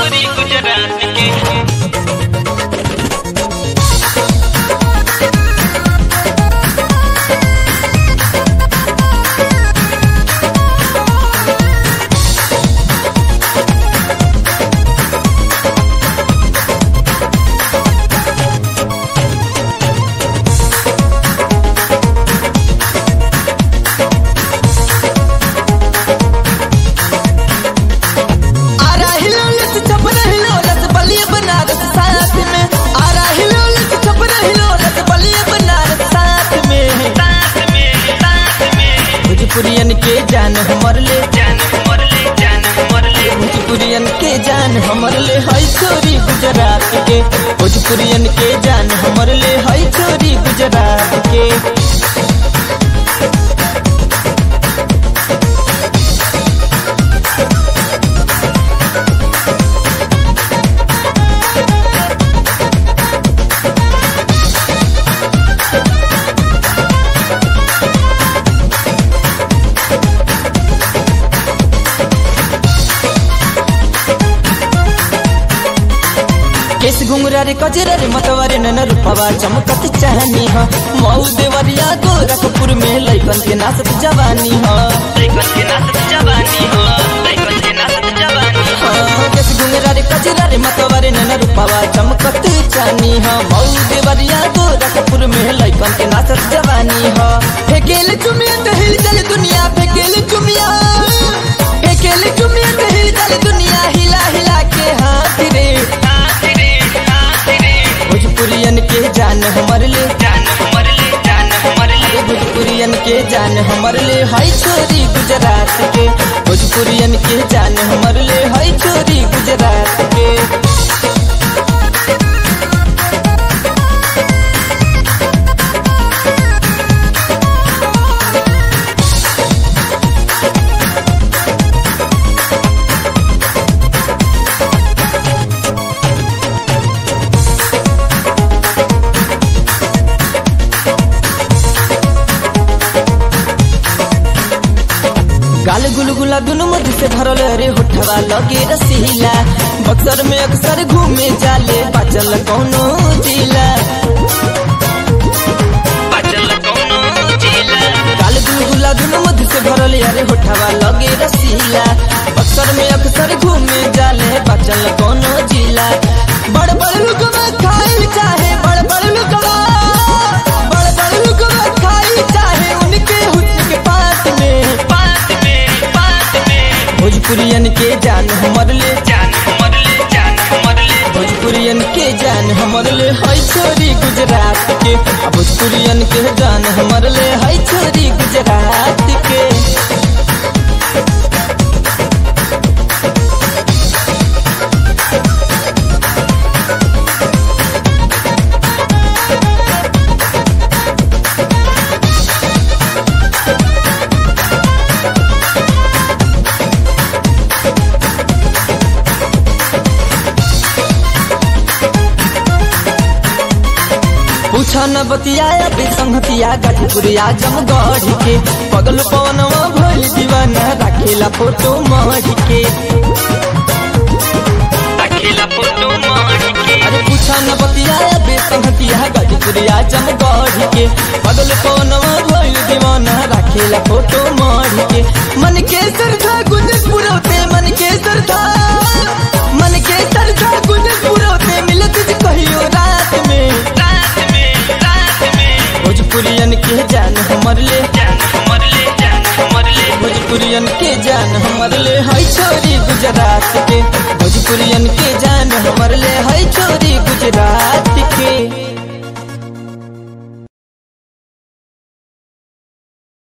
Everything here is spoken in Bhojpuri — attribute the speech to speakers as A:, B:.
A: छोरी गुजरात के
B: आरा हिलोलत छपरा हिलोलत बलिया बनारस साथ में आरा हिलोलत छपरा हिलोलत बलिया बनारस साथ में
A: साथ में साथ में
B: भोजपुरियन के जान हमर ले
A: जान हमर ले जान हमर ले
B: भोजपुरियन के जान हमर ले हई छोरी गुजरात के भोजपुरियन के जान हमर ले हई छोरी गुजरात के केस घुंगरा रे कजरा रे मतवारे नन रूपवा चमकत चाहनी ह मऊ देवरिया गोरखपुर में लइकन के नाचत जवानी ह
A: लइकन के नाचत जवानी हो लइकन के नाचत जवानी हो
B: केस घुंगरा रे कजरा रे मतवारे नन रूपवा चमकत चाहनी ह मऊ देवरिया गोरखपुर में लइकन के नाचत जवानी ह फेकेल चुमिया त हिल चल दुनिया फेकेल चुमिया फेकेल चुमिया त हिल चल दुनिया हिला हिला के हाथ रे
A: हाथ रे हाथ रे
B: भोजपुरियन के जान हमर ले
A: जान हमर ले जान हमर ले
B: भोजपुरियन के जान हमर ले हई छोरी गुजरात के भोजपुरियन के जान हमर ले हई छोरी गुजरात के गाल गुलगुला दुनु मधु से भरल रे होठवा लगे रसीला बक्सर में अक्सर घूमे जाले बाचल कौनो जिला
A: बचल कोनो जिला
B: गाल गुलगुला दुनु मधु से भरल रे होठवा लगे रसीला बक्सर में अक्सर घूमे जाले बाचल कौनो जिला बड़ बड़ लुकवा खाइल चाहे बड़ बड़ लुकवा बड़ बड़ लुकवा खाइल चाहे उनके हुस्न के पास में
A: बात में बात में
B: भोजपुरियन के जान हमर ले
A: जान हमर ले जान हमर ले
B: भोजपुरियन के जान हमर ले हई छोरी गुजरात के आ भोजपुरियन के जान हमर ले हई छोरी गुजरात के पूछा न बतियाया बेसंगतिया गठपुरिया जमगढ़ के पगल पवनवा भइल दीवाना राखेला फोटो मढ़ के
A: अकेला फोटो मार के
B: अरे पूछा न बतियाया बेसंगतिया गठपुरिया जमगढ़ के पगल पवनवा भइल दीवाना राखेला फोटो मढ़ के मन के सरधा गुंजस पुरौते मन के सरधा मन के सरधा गुंजस पुरौते मिलत जे कहियो रात में
A: रात में रात में
B: भोजपुरियन के जान हमर ले
A: जान हमर ले जान हमर ले
B: भोजपुरियन के जान हमर ले हई छोरी गुजरात के भोजपुरियन के